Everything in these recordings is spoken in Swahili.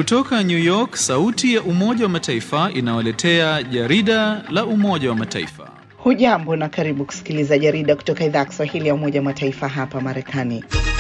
Kutoka New York, sauti ya Umoja wa Mataifa inawaletea jarida la Umoja wa Mataifa. Hujambo na karibu kusikiliza jarida kutoka idhaa ya Kiswahili ya Umoja wa Mataifa hapa Marekani.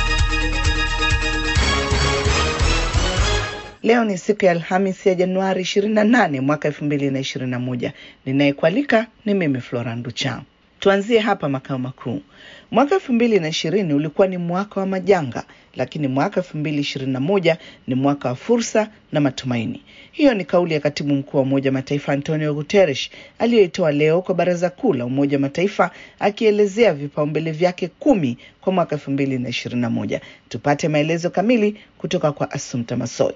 Leo ni siku ya Alhamisi ya Januari 28 mwaka 2021. Ninayekualika ni mimi Flora Nducha. Tuanzie hapa makao makuu. Mwaka elfu mbili na ishirini ulikuwa ni mwaka wa majanga, lakini mwaka elfu mbili ishirini na moja ni mwaka wa fursa na matumaini. Hiyo ni kauli ya katibu mkuu wa Umoja wa Mataifa Antonio Guterres aliyoitoa leo kwa Baraza Kuu la Umoja wa Mataifa akielezea vipaumbele vyake kumi kwa mwaka elfu mbili na ishirini na moja. Tupate maelezo kamili kutoka kwa Assumpta Masoi.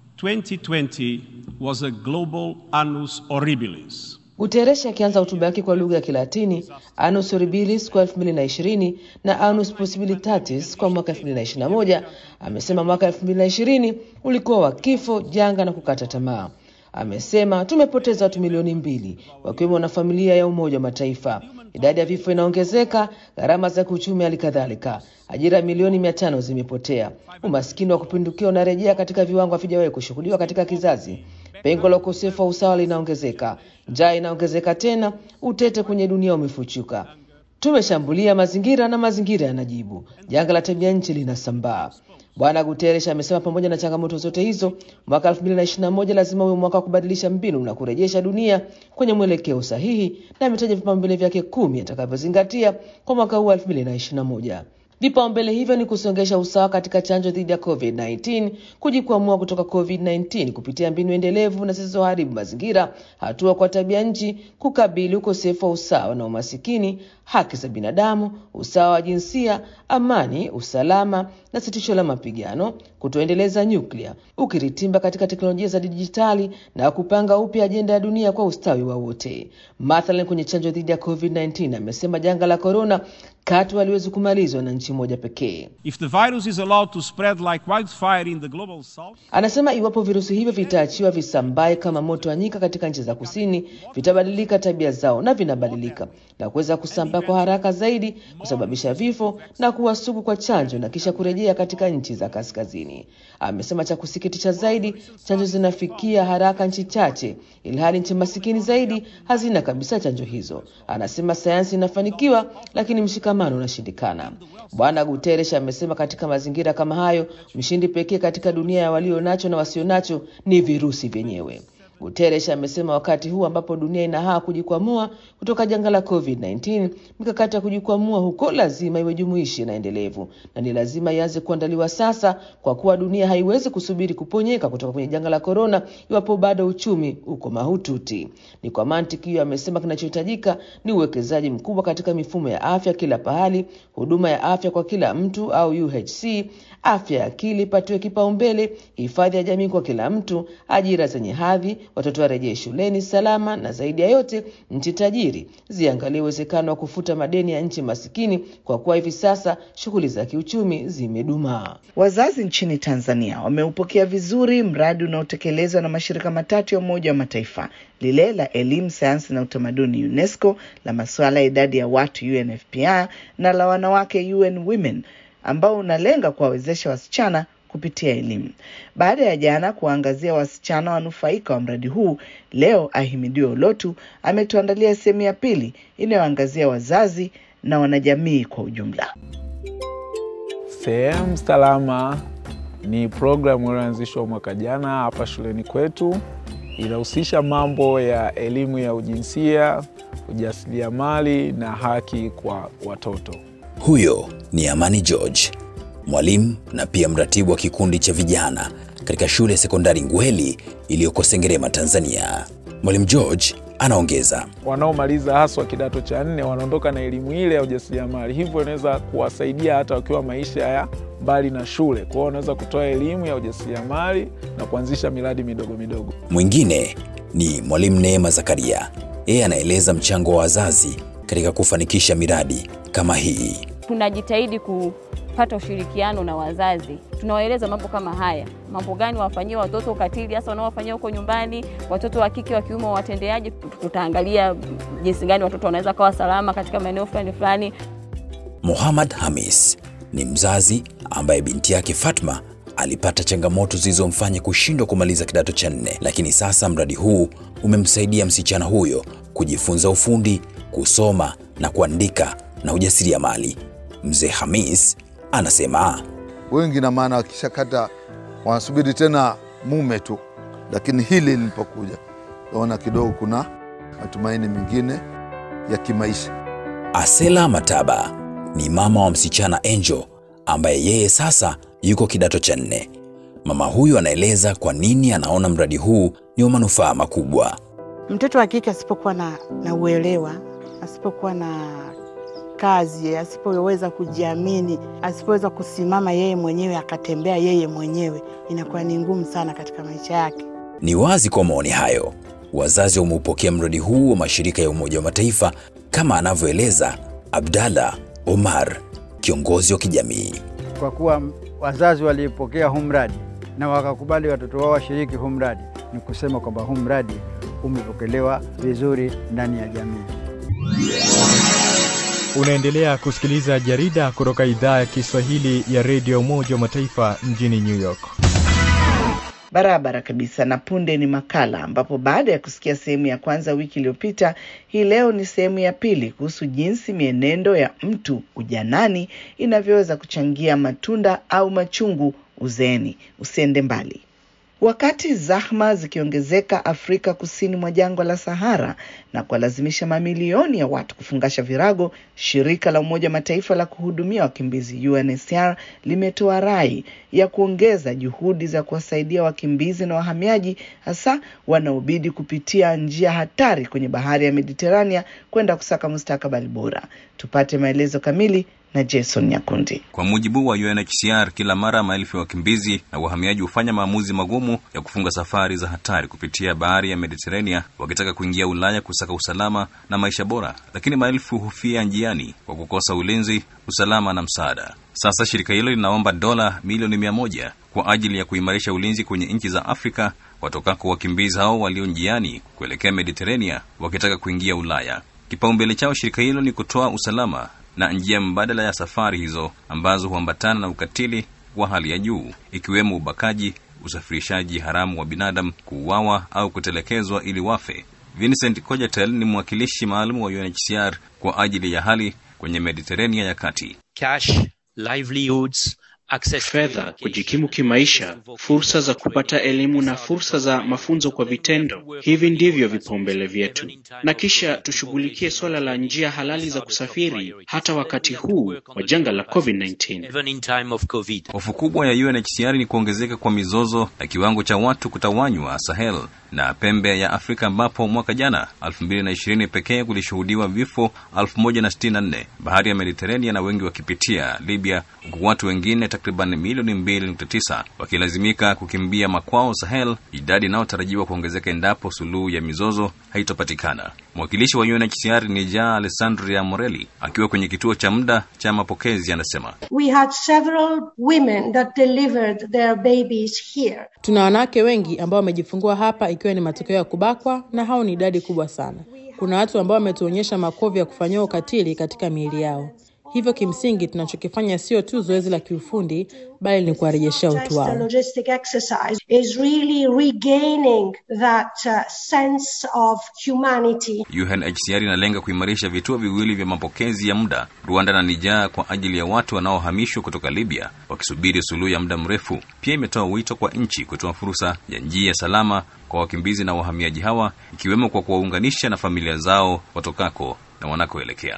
2020 was a global annus horribilis. Guterres akianza hotuba yake kwa lugha ya Kilatini, Annus Horribilis kwa 2020 na Annus Possibilitatis kwa mwaka 2021, amesema mwaka 2020 ulikuwa wa kifo, janga na kukata tamaa. Amesema tumepoteza watu milioni mbili wakiwemo na familia ya Umoja wa Mataifa. Idadi ya vifo inaongezeka, gharama za kiuchumi hali kadhalika. Ajira milioni mia tano zimepotea. Umaskini wa kupindukia unarejea katika viwango havijawahi kushuhudiwa katika kizazi. Pengo la ukosefu wa usawa linaongezeka, njaa inaongezeka tena, utete kwenye dunia umefuchuka. Tumeshambulia mazingira na mazingira yanajibu. Janga la tabia nchi linasambaa. Bwana Guterres amesema pamoja na changamoto zote hizo, mwaka 2021 lazima uwe mwaka wa kubadilisha mbinu na kurejesha dunia kwenye mwelekeo sahihi, na ametaja vipaumbele vyake kumi atakavyozingatia kwa mwaka huu 2021. Vipaumbele hivyo ni kusongesha usawa katika chanjo dhidi ya COVID-19, kujikwamua kutoka COVID-19 kupitia mbinu endelevu na zisizoharibu mazingira, hatua kwa tabia nchi, kukabili ukosefu wa usawa na umasikini, haki za binadamu, usawa wa jinsia, amani, usalama na sitisho la mapigano, kutoendeleza nyuklia, ukiritimba katika teknolojia za dijitali na kupanga upya ajenda ya dunia kwa ustawi wa wote. Mathalan, kwenye chanjo dhidi ya COVID-19 amesema janga la korona katu haliwezi kumalizwa na nchi moja pekee. If the virus is allowed to spread like wildfire in the global south, Anasema iwapo virusi hivyo vitaachiwa visambae kama moto wa nyika katika nchi za kusini, vitabadilika tabia zao na vinabadilika na kuweza kusambaa kwa haraka zaidi, kusababisha vifo na kuwa sugu kwa chanjo na kisha kurejea katika nchi za kaskazini. Amesema cha kusikitisha zaidi, chanjo zinafikia haraka nchi chache, ilhali nchi masikini zaidi hazina kabisa chanjo hizo. Anasema sayansi inafanikiwa, lakini mshikamano unashindikana. Bwana Guterres amesema katika mazingira kama hayo, mshindi pekee katika dunia ya walio nacho na wasio nacho ni virusi vyenyewe. Guterres amesema wakati huu ambapo dunia inahaa kujikwamua kutoka janga la COVID-19, mikakati ya kujikwamua huko lazima iwe jumuishi na endelevu, na ni lazima ianze kuandaliwa sasa, kwa kuwa dunia haiwezi kusubiri kuponyeka kutoka kwenye janga la korona iwapo bado uchumi uko mahututi. Ni kwa mantiki hiyo, amesema kinachohitajika ni uwekezaji mkubwa katika mifumo ya afya kila pahali, huduma ya afya kwa kila mtu au UHC, afya ya akili ipatiwe kipaumbele, hifadhi ya jamii kwa kila mtu, ajira zenye hadhi, watoto warejee shuleni salama, na zaidi ya yote, nchi tajiri ziangalie uwezekano wa kufuta madeni ya nchi masikini, kwa kuwa hivi sasa shughuli za kiuchumi zimedumaa. Wazazi nchini Tanzania wameupokea vizuri mradi unaotekelezwa na mashirika matatu ya Umoja wa Mataifa, lile la elimu, sayansi na utamaduni UNESCO, la masuala ya idadi ya watu UNFPA na la wanawake UN Women, ambao unalenga kuwawezesha wasichana kupitia elimu. Baada ya jana kuwaangazia wasichana wanufaika wa mradi huu, leo Ahimidiwe Ulotu ametuandalia sehemu ya pili inayoangazia wazazi na wanajamii kwa ujumla. Sehemu Salama ni programu iliyoanzishwa mwaka jana hapa shuleni kwetu. Inahusisha mambo ya elimu ya ujinsia, ujasiriamali na haki kwa watoto. Huyo ni Amani George, mwalimu na pia mratibu wa kikundi cha vijana katika shule ya sekondari Ngweli iliyoko Sengerema, Tanzania. Mwalimu George anaongeza. Wanaomaliza haswa kidato cha nne wanaondoka na elimu ile ya ujasiriamali, hivyo inaweza kuwasaidia hata wakiwa maisha ya mbali na shule. Kwa hiyo wanaweza kutoa elimu ya ujasiriamali na kuanzisha miradi midogo midogo. Mwingine ni mwalimu Neema Zakaria, yeye anaeleza mchango wa wazazi katika kufanikisha miradi kama hii. Tunajitahidi kupata ushirikiano na wazazi, tunawaeleza mambo kama haya, mambo gani wafanyie watoto, ukatili hasa wanaowafanyia huko nyumbani, watoto wa kike wa kiume wawatendeaje. Tutaangalia jinsi gani watoto wanaweza kawa salama katika maeneo fulani fulani. Muhammad Hamis ni mzazi ambaye binti yake Fatma alipata changamoto zilizomfanya kushindwa kumaliza kidato cha nne, lakini sasa mradi huu umemsaidia msichana huyo kujifunza ufundi, kusoma na kuandika na ujasiriamali. Mzee Hamis anasema wengi na maana wakishakata wanasubiri tena mume tu, lakini hili lilipokuja naona kidogo kuna matumaini mengine ya kimaisha. Asela Mataba ni mama wa msichana Angel ambaye yeye sasa yuko kidato cha nne. Mama huyu anaeleza kwa nini anaona mradi huu ni wa manufaa makubwa. Mtoto wa kike asipokuwa na, na uelewa, asipokuwa na kazi, asipoweza kujiamini, asipoweza kusimama yeye mwenyewe akatembea yeye mwenyewe, inakuwa ni ngumu sana katika maisha yake. Ni wazi kwa maoni hayo, wazazi wameupokea mradi huu wa mashirika ya Umoja wa Mataifa kama anavyoeleza Abdalla Omar, kiongozi wa kijamii. Kwa kuwa wazazi waliipokea huu mradi na wakakubali watoto wao washiriki huu mradi, ni kusema kwamba huu mradi umepokelewa vizuri ndani ya jamii. Unaendelea kusikiliza jarida kutoka idhaa ya Kiswahili ya redio Umoja wa Mataifa mjini New York. Barabara kabisa. Na punde ni makala ambapo baada ya kusikia sehemu ya kwanza wiki iliyopita, hii leo ni sehemu ya pili kuhusu jinsi mienendo ya mtu ujanani inavyoweza kuchangia matunda au machungu uzeeni. Usiende mbali. Wakati zahma zikiongezeka Afrika kusini mwa jangwa la Sahara na kuwalazimisha mamilioni ya watu kufungasha virago, shirika la Umoja Mataifa la kuhudumia wakimbizi UNHCR limetoa rai ya kuongeza juhudi za kuwasaidia wakimbizi na wahamiaji, hasa wanaobidi kupitia njia hatari kwenye bahari ya Mediterania kwenda kusaka mustakabali bora. Tupate maelezo kamili na Jason Nyakundi. Kwa mujibu wa UNHCR, kila mara maelfu ya wakimbizi na wahamiaji hufanya maamuzi magumu ya kufunga safari za hatari kupitia bahari ya Mediterania wakitaka kuingia Ulaya kusaka usalama na maisha bora, lakini maelfu hufia njiani kwa kukosa ulinzi, usalama na msaada. Sasa shirika hilo linaomba dola milioni mia moja kwa ajili ya kuimarisha ulinzi kwenye nchi za Afrika watokako wakimbizi hao walio njiani kuelekea Mediterania wakitaka kuingia Ulaya. Kipaumbele chao shirika hilo ni kutoa usalama na njia mbadala ya safari hizo ambazo huambatana na ukatili wa hali ya juu ikiwemo ubakaji, usafirishaji haramu wa binadamu, kuuawa au kutelekezwa ili wafe. Vincent Cojatel ni mwakilishi maalum wa UNHCR kwa ajili ya hali kwenye Mediterania ya kati. Cash, livelihoods, fedha, kujikimu kimaisha, fursa za kupata elimu na fursa za mafunzo kwa vitendo. Hivi ndivyo vipaumbele vyetu, na kisha tushughulikie suala la njia halali za kusafiri hata wakati huu wa janga la COVID-19. Hofu kubwa ya UNHCR ni kuongezeka kwa mizozo na kiwango cha watu kutawanywa Sahel na pembe ya Afrika ambapo mwaka jana 2020 pekee kulishuhudiwa vifo 1064 bahari ya Mediterania na wengi wakipitia Libya, huku watu wengine takriban milioni 2.9 wakilazimika kukimbia makwao Sahel, idadi inayotarajiwa kuongezeka endapo suluhu ya mizozo haitopatikana. Mwakilishi wa UNHCR ni Ja Alessandria Morelli akiwa kwenye kituo cha muda cha mapokezi anasema, We had several women that delivered their babies here. Tuna wanawake wengi ambao wamejifungua hapa ikiwa ni matokeo ya kubakwa, na hao ni idadi kubwa sana. Kuna watu ambao wametuonyesha makovu ya kufanyiwa ukatili katika miili yao. Hivyo kimsingi tunachokifanya sio tu zoezi la kiufundi, bali ni kuwarejeshea utu Just the wao. logistic exercise is really regaining that uh, sense of humanity. UNHCR inalenga kuimarisha vituo viwili vya mapokezi ya muda Rwanda na Niger kwa ajili ya watu wanaohamishwa kutoka Libya wakisubiri suluhu ya muda mrefu. Pia imetoa wito kwa nchi kutoa fursa ya njia salama kwa wakimbizi na wahamiaji hawa, ikiwemo kwa kuwaunganisha na familia zao watokako na wanakoelekea.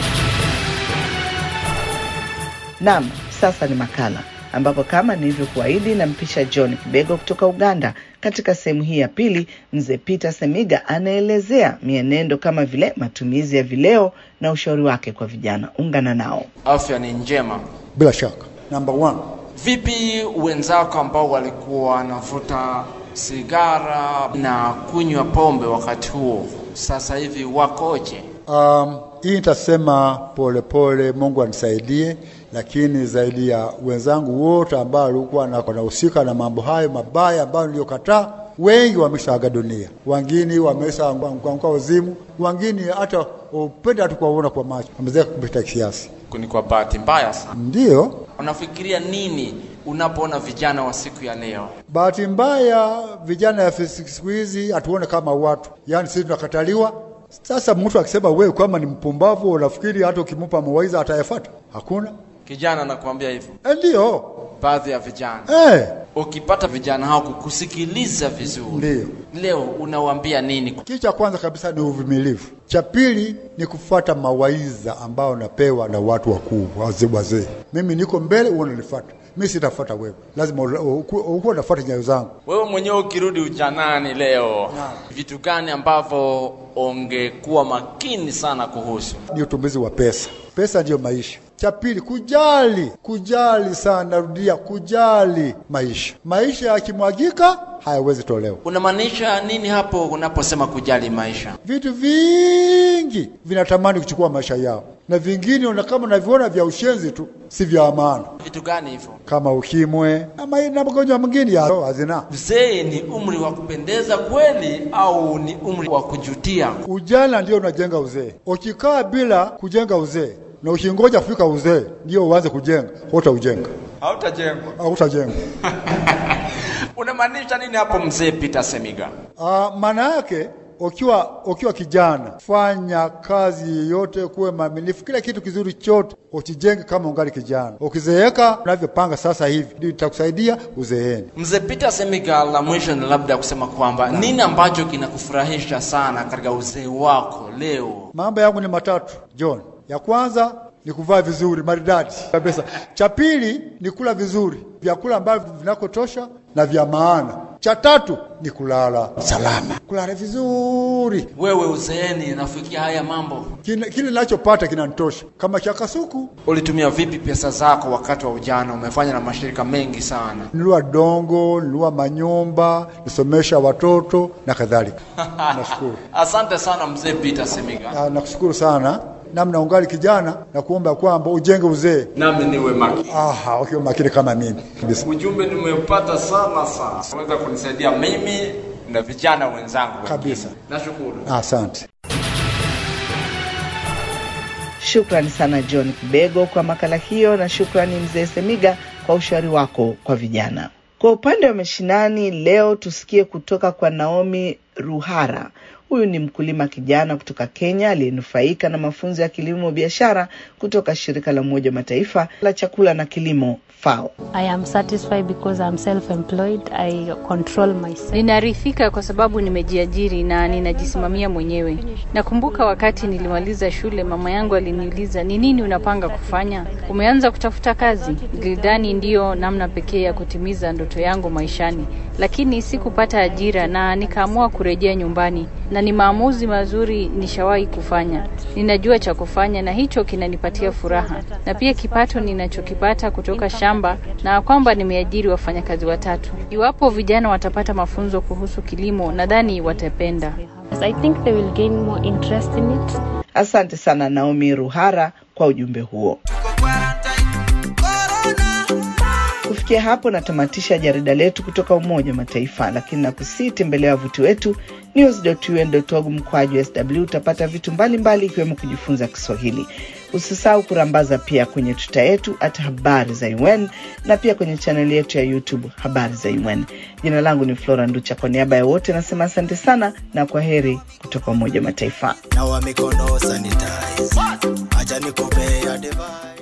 Naam, sasa ni makala ambapo kama nilivyokuahidi nampisha John Kibego kutoka Uganda. Katika sehemu hii ya pili, mzee Peter Semiga anaelezea mienendo kama vile matumizi ya vileo na ushauri wake kwa vijana. Ungana nao. Afya ni njema. Bila shaka. Number one. Vipi wenzako ambao walikuwa wanavuta sigara na kunywa pombe wakati huo, sasa hivi wakoje? Um, hii nitasema polepole, Mungu anisaidie, lakini zaidi ya wenzangu wote ambao walikuwa na- wanahusika na mambo hayo mabaya ambayo niliyokataa, wengi wameshaaga dunia, wengine wameshaanguka uzimu, wengine hata upenda tu kuwaona kwa macho, wamezeeka kupita kiasi. Ni kwa bahati mbaya sana. Ndiyo, Unafikiria nini unapoona vijana wa siku ya leo? Bahati mbaya vijana ya siku hizi hatuone kama watu, yaani sisi tunakataliwa. Sasa mtu akisema wewe kama ni mpumbavu, unafikiri hata ukimpa mawaidha atayafuata? Hakuna. Kijana anakuambia hivyo, Eh, Ndio baadhi ya vijana eh, ukipata vijana hao kukusikiliza vizuri, ndio. leo unawaambia nini? Kitu cha kwanza kabisa ni uvumilivu. Cha pili ni kufuata mawaidha ambayo napewa na watu wakuu, wazee wazee. Mimi niko mbele, wewe unanifuata. Mimi sitafuata wewe, lazima ukuwa unafuata nyayo zangu. Wewe mwenyewe ukirudi ujanani leo, vitu gani ambavyo ungekuwa makini sana kuhusu? Ni utumbuzi wa pesa. Pesa ndiyo maisha. Cha pili, kujali, kujali sana, narudia, kujali maisha. Maisha yakimwagika hayawezi tolewa. Unamaanisha nini hapo unaposema kujali maisha? Vitu vingi vinatamani kuchukua maisha yao, na vingine una kama unaviona vya ushenzi tu, si vya maana, Vitu gani hivyo? kama ukimwe ama na magonjwa mengine ya hazina. Mzee ni umri wa kupendeza kweli au ni umri wa kujutia? Ujana ndio unajenga uzee. Ukikaa bila kujenga uzee na ukingoja kufika uzee ndio uanze kujenga, hutaujenga, Hautajengwa. hautajenga. Unamaanisha nini hapo mzee Peter Semiga? Ah, maana yake ukiwa ukiwa kijana, fanya kazi yoyote, kuwe maaminifu, kila kitu kizuri chote ukijenge kama ungali kijana. Ukizeeka unavyopanga sasa hivi, ndio itakusaidia uzeeni. Mzee Peter Semiga, la mwisho ni labda kusema kwamba nini ambacho kinakufurahisha sana katika uzee wako leo? Mambo yangu ni matatu John. Ya kwanza ni kuvaa vizuri maridadi kabisa. Cha pili ni kula vizuri, vyakula ambavyo vinakotosha na vya maana. Cha tatu ni kulala salama, kulala vizuri. Wewe uzeeni nafikia haya mambo, Kile kile ninachopata kinanitosha. Kama cha kasuku, ulitumia vipi pesa zako wakati wa ujana? Umefanya na mashirika mengi sana. nilua dongo, nilua manyumba, nisomesha watoto na kadhalika. Nashukuru. Asante sana mzee Peter Semiga, Ah, Nakushukuru sana namna ungali kijana na kuomba kwamba ujenge uzee. nami niwe makini. Aha, ukiwa makini kama mimi kabisa. Ujumbe nimepata sana sana, unaweza kunisaidia mimi na vijana wenzangu wengine. Kabisa. Nashukuru. Asante. Shukrani sana John Kibego kwa makala hiyo, na shukrani mzee Semiga kwa ushauri wako kwa vijana. Kwa upande wa mashinani, leo tusikie kutoka kwa Naomi Ruhara. Huyu ni mkulima kijana kutoka Kenya aliyenufaika na mafunzo ya kilimo biashara kutoka shirika la Umoja wa Mataifa la chakula na kilimo FAO. I am satisfied because I'm self-employed. I control myself. Ninaridhika kwa sababu nimejiajiri na ninajisimamia mwenyewe. Nakumbuka wakati nilimaliza shule, mama yangu aliniuliza ni nini unapanga kufanya, umeanza kutafuta kazi? Nilidhani ndiyo namna pekee ya kutimiza ndoto yangu maishani, lakini sikupata ajira na nikaamua kurejea nyumbani, na ni maamuzi mazuri nishawahi kufanya. Ninajua cha kufanya na hicho kinanipatia furaha, na pia kipato ninachokipata kutoka shamba, na kwamba nimeajiri wafanyakazi watatu. Iwapo vijana watapata mafunzo kuhusu kilimo, nadhani watapenda. Yes, I think they will gain more interest in it. Asante sana Naomi Ruhara kwa ujumbe huo. Kufikia hapo natamatisha jarida letu kutoka Umoja wa Mataifa, lakini nakusii tembelea wavuti wetu news.un.org mkwaju sw. Utapata vitu mbalimbali ikiwemo kujifunza Kiswahili. Usisahau kurambaza pia kwenye tuta yetu hata habari za UN na pia kwenye chaneli yetu ya YouTube habari za UN. Jina langu ni Flora Nducha, kwa niaba ya wote nasema asante sana na kwa heri kutoka Umoja wa Mataifa. nawa mikono sanitize, acha nikupe advice.